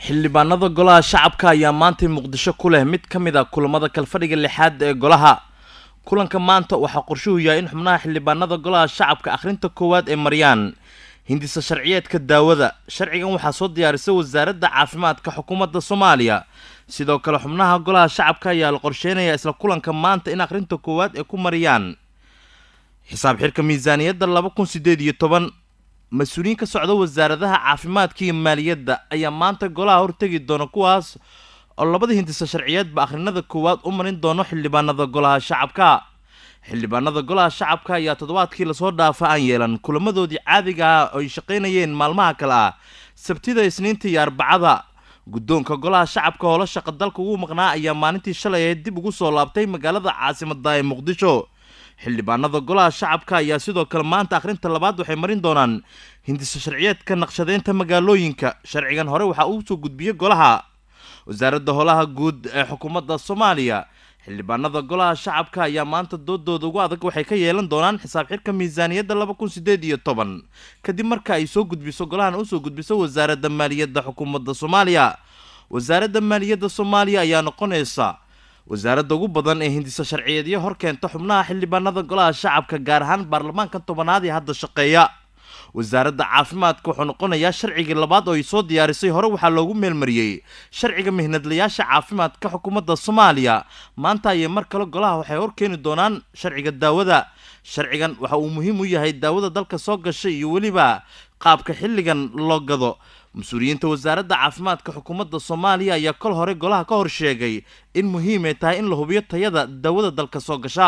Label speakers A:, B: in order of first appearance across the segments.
A: xildhibaanada golaha shacabka ayaa maantay muqdisho ku leh mid ka mid a kulamada kalfadhiga lixaad ee golaha kulanka maanta waxaa qorshuhu yahay in xubnaha xildhibaanada golaha shacabka akhrinta koowaad ee mariyaan hindisa sharciyeedka daawada sharcigan waxaa soo diyaarisay wasaaradda caafimaadka xukuumadda soomaaliya sidoo kale xubnaha golaha shacabka ayaa la qorsheynayaa isla kulanka maanta in akhrinta koowaad ay ku mariyaan xisaab xirka miisaaniyadda laba kun sideed iyo toban mas-uuliyiin ka socda wasaaradaha caafimaadka iyo maaliyadda ayaa maanta golaha hortegi doona kuwaas oo labada hindisa sharciyeedba akhrinada koowaad u marin doono xildhibaanada golaha shacabka xildhibaanada golaha shacabka ayaa toddobaadkii lasoo dhaafa aan yeelan kulamadoodii caadiga ah oo ay shaqaynayeen maalmaha kale ah sabtida isniinta iyo arbacada guddoonka golaha shacabka hoola shaqa dalka ugu maqnaa ayaa maalintii shalay ahayd dib ugu soo laabtay magaalada caasimada ee muqdisho xildhibaanada golaha shacabka ayaa sidoo kale maanta akhrinta labaad waxay marin doonaan hindisa sharciyeedka naqshadeynta magaalooyinka sharcigan hore waxaa uu soo gudbiyey golaha wasaaradda howlaha guud ee xukuumadda soomaaliya xildhibaanada golaha shacabka ayaa maanta doodooda ugu adag waxay ka yeelan doonaan xisaab xirka miisaaniyadda laba kun sideed iyo toban kadib marka ay soo gudbiso golahan usoo gudbiso wasaaradda maaliyadda xukuumadda soomaaliya wasaaradda maaliyadda soomaaliya ayaa noqonaysa wasaaradda ugu badan ee hindisa sharciyeedyo hor keenta xubnaha xildhibaanada golaha shacabka gaar ahaan baarlamaanka tobanaad ee hadda shaqeeya wasaaradda caafimaadka wuxuu noqonayaa sharcigii labaad oo ay soo diyaarisay hore waxaa loogu meelmariyey sharciga mihnadlayaasha caafimaadka xukuumadda soomaaliya maanta ayay mar kale golaha waxay hor keeni doonaan sharciga daawada sharcigan waxa uu muhiim u yahay daawada dalka soo gashay iyo weliba qaabka xilligan loo gado mas-uuliyiinta wasaaradda caafimaadka xukuumadda soomaaliya ayaa kol hore golaha ka hor sheegay in muhiim ay tahay in la hubiyo tayada daawada dalka soo gasha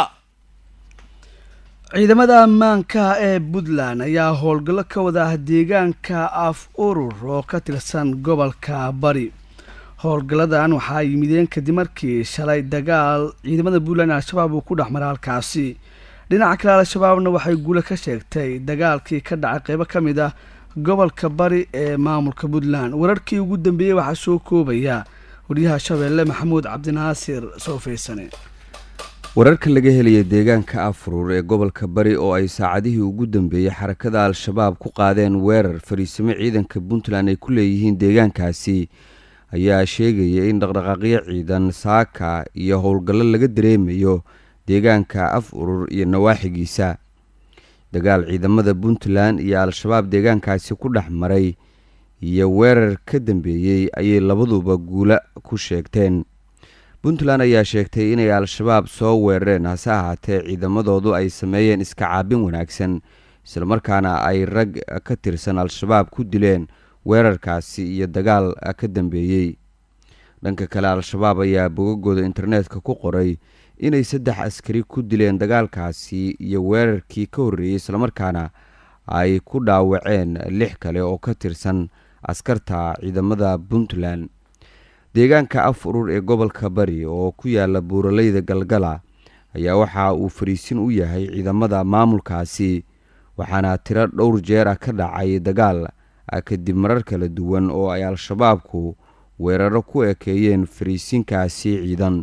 B: ciidamada ammaanka ee puntland ayaa howlgallo ka wada ah deegaanka af urur oo ka tirsan gobolka bari howlgalladan waxaa yimideen kadib markii shalay dagaal ciidamada puntland al-shabaab uu ku dhex maray halkaasi dhinaca kale al-shabaabna waxay guule ka sheegtay dagaalkii ka dhacay qeybo ka mid ah gobolka bari ee maamulka puntland wararkii ugu dambeeyey waxaa soo koobaya waryaha shabeelle maxamuud cabdinaasir soofeysane
C: wararka laga helaya deegaanka afurur ee gobolka bari oo ay saacadihii ugu dambeeyey xarakada al-shabaab ku qaadeen weerar fariisimo ciidanka puntland ay ku leeyihiin deegaankaasi ayaa sheegaya in dhaqdhaqaaqyo ciidan saaka iyo howlgallo laga dareemayo deegaanka af urur iyo nawaaxigiisa dagaal ciidamada puntland iyo al-shabaab deegaankaasi ku dhex maray iyo weerar ka dambeeyey ayay labaduba guula ku sheegteen puntland ayaa sheegtay inay al-shabaab soo weerareen hase ahaatee ciidamadoodu ay sameeyeen iska caabin wanaagsan islamarkaana ay rag ka tirsan al-shabaab ku dileen weerarkaasi iyo dagaal ka dambeeyey dhanka kale al-shabaab ayaa bogagooda internetka ku qoray inay saddex askari ku dileen dagaalkaasi iyo weerarkii ka horreeyey islamarkaana ay ku dhaawaceen lix kale oo ka tirsan askarta ciidamada puntland deegaanka af urur ee gobolka bari oo ku yaala buuraleyda galgala ayaa waxa uu fariisin u yahay ciidamada maamulkaasi waxaana tiro dhowr jeer ah ka dhacay dagaal kadib marar kala duwan oo ay al-shabaabku weeraro ku ekeeyeen fariisinkaasi ciidan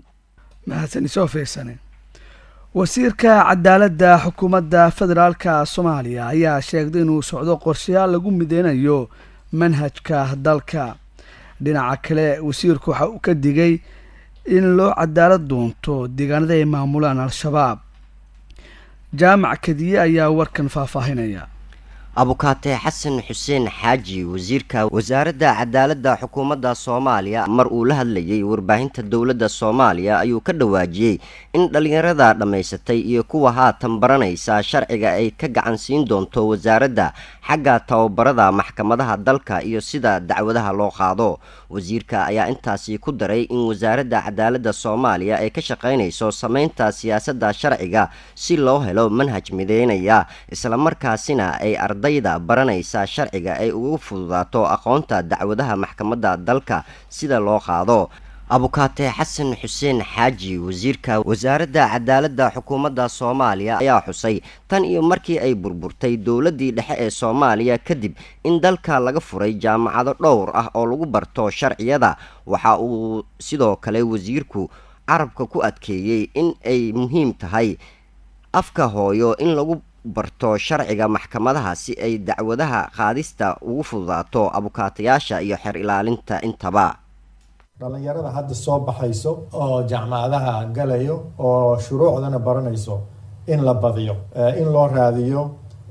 B: wasiirka cadaaladda xukuumadda federaalka soomaaliya ayaa sheegday inuu socdo qorshayaal lagu mideynayo manhajka dalka dhinaca kale wasiirku waxa uu ka digay in loo cadaalad doonto deegaanada ay maamulaan al-shabaab jaamac kadiye ayaa warkan faahfaahinaya
D: abukaate xasan xuseen xaaji wasiirka wasaaradda cadaaladda xukuumadda soomaaliya mar uu la hadlayay warbaahinta dowladda soomaaliya ayuu ka dhawaajiyey in dhallinyarada dhammaysatay iyo kuwa haatan baranaysa sharciga ay ka gacan siin doonto wasaaradda xagga tababarada maxkamadaha dalka iyo sida dacwadaha loo qaado wasiirka ayaa intaasi ku daray in wasaaradda cadaaladda soomaaliya ay ka shaqaynayso sameynta siyaasadda sharciga si loo helo manhaj mideynaya islamarkaasina ay ardayda baranaysa sharciga ay ugu fududaato aqoonta dacwadaha maxkamadda dalka sida loo qaado abukaate xasan xuseen xaaji wasiirka wasaaradda cadaaladda xukuumadda soomaaliya ayaa xusay tan iyo markii ay burburtay dowladdii dhexe ee soomaaliya kadib in dalka laga furay jaamacado dhowr ah oo lagu barto sharciyada waxa uu sidoo kale wasiirku carabka ku adkeeyey in ay muhiim tahay afka hooyo in lagu barto sharciga maxkamadaha si ay dacwadaha qaadista ugu fududaato abukaatayaasha iyo xer ilaalinta intaba
E: dhallinyarada hadda soo baxayso oo jaamacadaha galayo oo shuruucdana baranayso in la badiyo in loo raadiyo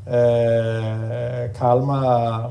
E: kaalmaha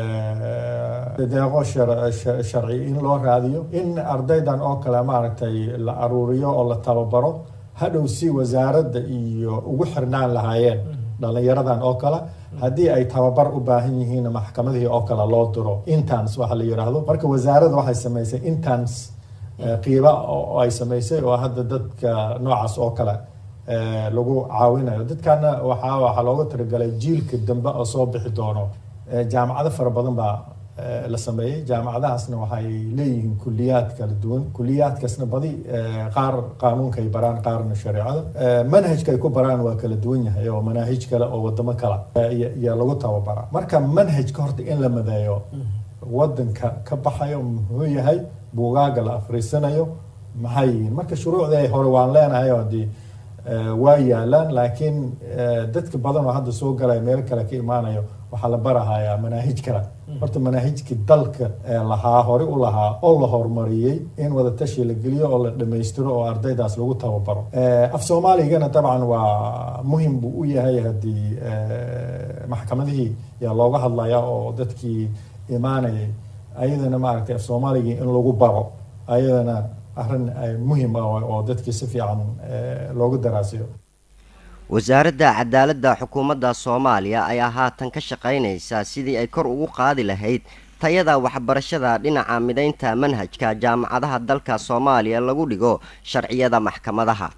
E: deeqo sharci in loo raadiyo in ardaydan oo kale maaragtay la aruuriyo oo la tababaro hadhow si wasaaradda iyo ugu xirnaan lahaayeen dhallinyaradan oo kale haddii ay tababar u baahan yihiin maxkamadihii oo kale loo diro intans waxa la yidhaahdo marka wasaaradda waxay samaysay intans qiiba oo ay samaysay oo hadda dadka noocaas oo kale lagu caawinayo dadkana waxaa waxaa looga talagalay jiilka dambe oo soo bixi doono jaamacado fara badan baa la sameeyey jaamacadahaasna waxay leeyihiin kuliyaad kala duwan kuliyaadkaasna badi qaar qaanuunka ay baraan qaarna shareecada manhajka ay ku baraan waa kala duwan yahay oo manaahij kale oo wadamo kale iyo lagu tababaraa marka manhajka horta in la madeeyo wadanka ka baxayo muxuu yahay buugaaga la afriisanayo maxay yihiin marka shuruucdii hore waan leenahay oo dee waa yaalaan laakiin dadka badan oo hadda soo galaya meel kale ka imaanayo waxaa la barahayaa manaahij kale horta manaahijkii dalka lahaa hore u lahaa oo la horumariyey in wadatashi la geliyo oo la dhammaystiro oo ardaydaas lagu tababaro af soomaaligana dabcan waa muhim buu u yahay haddii maxkamadihii yaa looga hadlaya oo dadkii imaanayay ayadana maaragtay af soomaaligii in lagu baro ayadana arrin muhim ah oo dadkii si fiican loogu daraasiyo
D: wasaaradda cadaaladda xukuumadda soomaaliya ayaa haatan ka shaqaynaysa sidii ay kor ugu qaadi lahayd tayada waxbarashada dhinaca midaynta manhajka jaamacadaha dalka soomaaliya lagu dhigo sharciyada maxkamadaha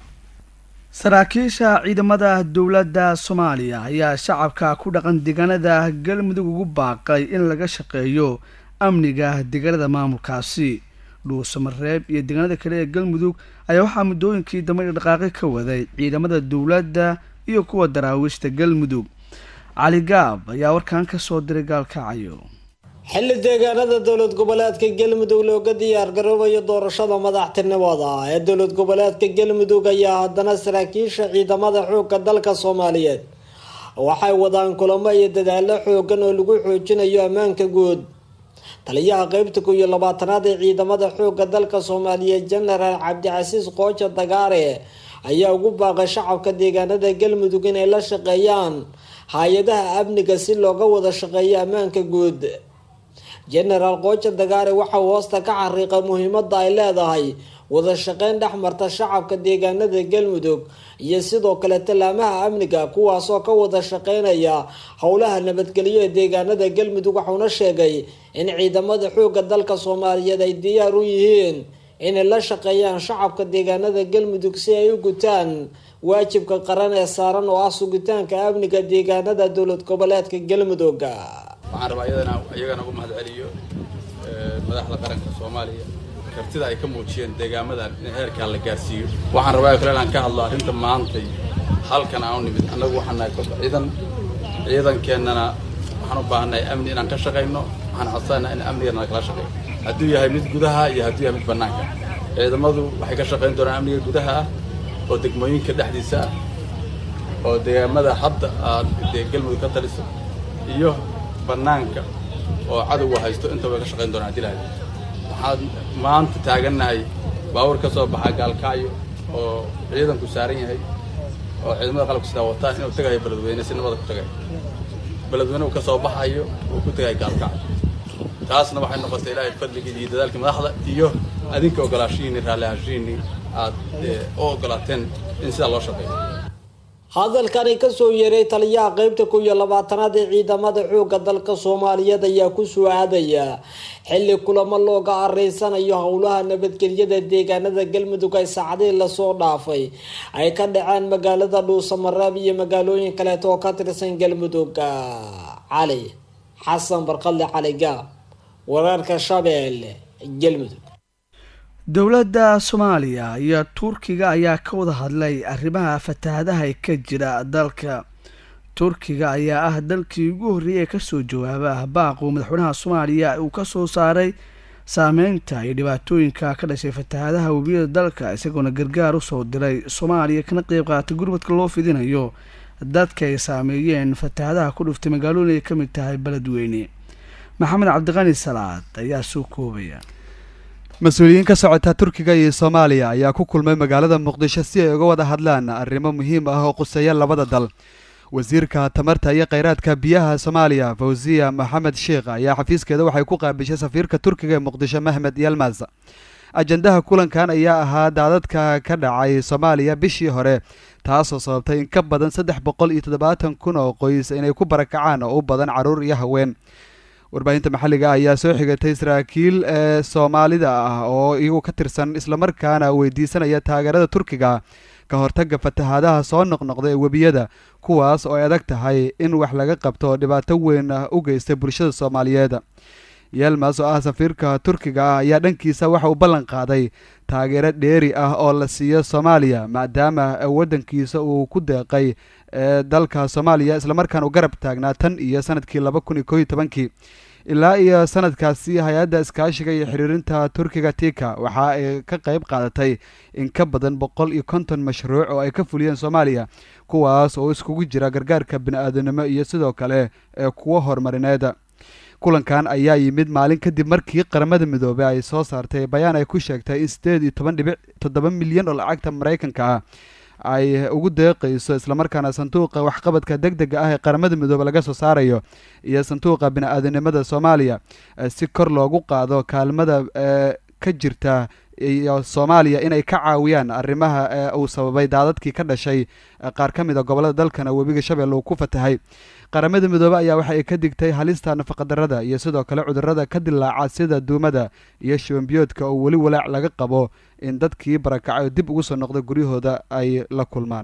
B: saraakiisha ciidamada dowladda soomaaliya ayaa shacabka ku dhaqan deegaanada galmudug ugu baaqay in laga shaqeeyo amniga deegaanada maamulkaasi dhuusamareeb iyo deegaanada kale ee galmudug ayaa waxaa muddooyinkii dambe dhaqaaqi ka waday ciidamada dowladda iyo kuwa daraawiishta galmudug cali gaab ayaa warkan ka soo diray gaalkacayo
F: xilli deegaanada dowlad goboleedka galmudug looga diyaargaroobayo doorashada madaxtinimada ee dowlad goboleedka galmudug ayaa haddana saraakiisha ciidamada xoogga dalka soomaaliyeed waxay wadaan kulamo iyo dadaalo xoogan oo lagu xoojinayo ammaanka guud taliyaha qeybta ku iyo labaatanaad ee ciidamada xoogga dalka soomaaliyeed jenaraal cabdicasiis qooja dagaare ayaa ugu baaqay shacabka deegaanada galmudug inay la shaqeeyaan hay-adaha amniga si looga wada shaqeeyo ammaanka guud jenaraal qooja dagaare waxauu hoosta ka xariiqay muhiimada ay leedahay wada shaqeyn dhex marta shacabka deegaanada galmudug iyo sidoo kale tallaamaha amniga kuwaasoo ka wada shaqeynaya howlaha nabadgelyo ee deegaanada galmudug waxauna sheegay in ciidamada xoogga dalka soomaaliyeed ay diyaar u yihiin inay la shaqeeyaan shacabka deegaanada galmudug si ay u gutaan waajibka qaran ee saaran oo ah sugitaanka amniga deegaanada dowlad goboleedka galmudug
G: waxaan rabaa iyadana iyagana ugu mahad celiyo madaxda qaranka soomaaliya kartida ay ka muujiyeen deegaamadan in heerkaa la gaarsiiyo waxaan rabaa kale inaan ka hadlo arrinta maantay halkan aan u nimid annagu waxaan nahay kolka ciidan ciidankeennana waxaan u baahannahay amni inaan ka shaqayno waxaan codsanaynaa in amnigana kala shaqeeyo hadduu yahay mid gudaha iyo hadduu yahay mid bannaanka ciidamadu waxay ka shaqayn doonaan amniga gudaha ah oo degmooyinka dhexdiisa ah oo deegaamada hadda aad dee galmudug ka taliso iyo bannaanka oo cadowga haysto intaba way ka shaqayn doonaan haddii lahayd waxaan maanta taagannahay baawur ka soo baxaa gaalkacyo oo ciidanku saaran yahay oo ciidamada qalabka sidaa wataan inuu tagayo beledweyne si nabada ku tagay beledweyne uu ka soo baxayo uu ku tagayo gaalkacyo taasna waxay noqotay ilaahay fadligii iyo dadaalkii madaxda iyo adinka ogolaashihiinni raalli ahaanshihiinni aad u ogolaateen in sidaa loo shaqeeyo
F: hadalkani kasoo yeeray taliyaha qeybta ku iyo labaatanaad ee ciidamada xoogga dalka soomaaliyeed ayaa kusoo aadaya xilli kulamo looga areysanayo howlaha nabadgelyada deegaanada galmudug ay saacadihii lasoo dhaafay ay ka dhaceen magaalada dhuusamareeb iyo magaalooyin kaleeto oo ka tirsan galmudug cali xasan barqadle cali gaab wararka shabeelle galmudug
B: dowladda soomaaliya iyo turkiga ayaa ka wada hadlay arrimaha fatahaadaha ee ka jira dalka turkiga ayaa ah dalkii ugu horreeyay ee kasoo jawaaba baaquu madaxweynaha soomaaliya uu kasoo saaray saameynta iyo dhibaatooyinka ka dhashay fatahaadaha webiyada dalka isagoona gargaar usoo diray soomaaliya kana qeyb qaatay gurmadka loo fidinayo dadka ay saameeyeen fatahaadaha ku dhuftay magaalooyin ay ka mid tahay beledweyne maxamed cabdiqani salaad ayaa soo koobaya
H: mas-uuliyiin ka socota turkiga iyo soomaaliya ayaa ku kulmay magaalada muqdisho si ay uga wada hadlaan arrimo muhiim ah oo quseeya labada dal wasiirka tamarta iyo kheyraadka biyaha soomaaliya fawziya maxamed sheikh ayaa xafiiskeeda waxay ku qaabishay safiirka turkiga ee muqdisho mahmed yalmas ajandaha kulankan ayaa ahaa daadadka ka dhacay soomaaliya bishii hore taasoo sababtay in ka badan saddex boqol iyo toddobaatan kun oo qoys inay ku barakacaan oo u badan carruur iyo haween warbaahinta maxalliga ayaa soo xigatay saraakiil ee soomaalida ah oo iyagu ka tirsan islamarkaana weydiisanaya taageerada turkiga ka hortagga fatahaadaha soo noqnoqda ee webiyada kuwaas oo ay adag tahay in wax laga qabto dhibaato weyn u geystay bulshada soomaaliyeed yelmas oo ah safiirka turkiga ah ayaa dhankiisa waxa uu ballan qaaday taageero dheeri ah oo la siiyo soomaaliya maadaama waddankiisa uu ku deeqay ee dalka soomaaliya islamarkaan uu garab taagnaa tan iyo sanadkii laba kun iyo kooiyo tobankii ilaa iyo sanadkaasi hay-adda iskaashiga iyo xiriirinta turkiga tika waxa ay ka qayb qaadatay in ka badan boqol iyo konton mashruuc oo ay ka fuliyeen soomaaliya kuwaas oo iskugu jira gargaarka bini-aadanimo iyo sidoo kale ee kuwo horumarineed kulankan ayaa yimid maalin kadib markii qaramada midoobey ay soo saartay bayaan ay ku sheegtay in siddeed iyo toban dhibic toddoba milyan oo lacagta maraykanka ah ay ugu deeqayso islamarkaana sanduuqa waxqabadka deg dega ah ee qaramada midoobe laga soo saarayo iyo sanduuqa bini-aadanimada soomaaliya si kor loogu qaado kaalmada ka jirta iyo soomaaliya inay ka caawiyaan arrimaha uu sababay daadadkii ka dhashay qaar ka mid a gobollada dalkana webiga shabeelle uu ku fatahay qaramada midoobe ayaa waxa ay ka digtay halista nafaqadarrada iyo sidoo kale cudurrada ka dilaaca sida duumada iyo shibanbiyoodka oo weli walaac laga qabo in dadkii barakacay oo dib ugu soo noqda guryahooda ay la kulmaan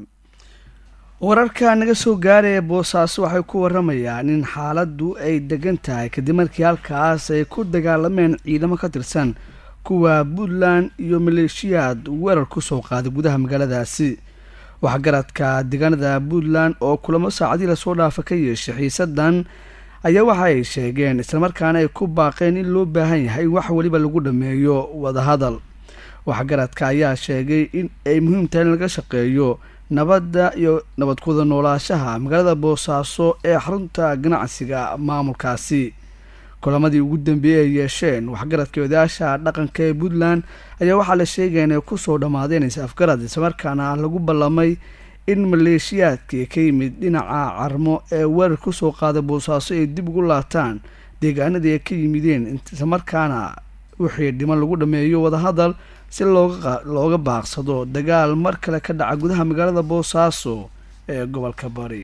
B: wararka naga soo gaaraya boosaaso waxay ku waramayaan in xaaladdu ay degan tahay kadib markii halkaas ay ku dagaalameen ciidamo ka tirsan kuwa puntland iyo maleeshiyaad weerar kusoo qaaday gudaha magaaladaasi waxgaradka deegaanada puntland oo kulamo saacadii lasoo dhaafa ka yeeshay xiisadan ayaa waxa ay sheegeen islamarkaana ay ku baaqeen in loo baahan yahay in wax weliba lagu dhameeyo wadahadal waxgaradka ayaa sheegay in ay muhiim tahay in laga shaqeeyo nabadda iyo nabad kuwada noolaashaha magaalada boosaaso ee xarunta ganacsiga maamulkaasi kulamadii ugu dambeeyey ay yeesheen waxgaradka odayaasha dhaqanka ee puntland ayaa waxaa la sheegaya inay kusoo dhammaadeen is afgarad islamarkaana lagu ballamay in maleeshiyaadkii ka yimid dhinaca carmo ee weerar kusoo qaaday boosaaso ay dib ugu laataan deegaanadii ay ka yimideen islamarkaana wixii dhiman lagu dhameeyo wadahadal si looga baaqsado dagaal mar kale ka dhaca gudaha magaalada boosaaso ee gobolka bari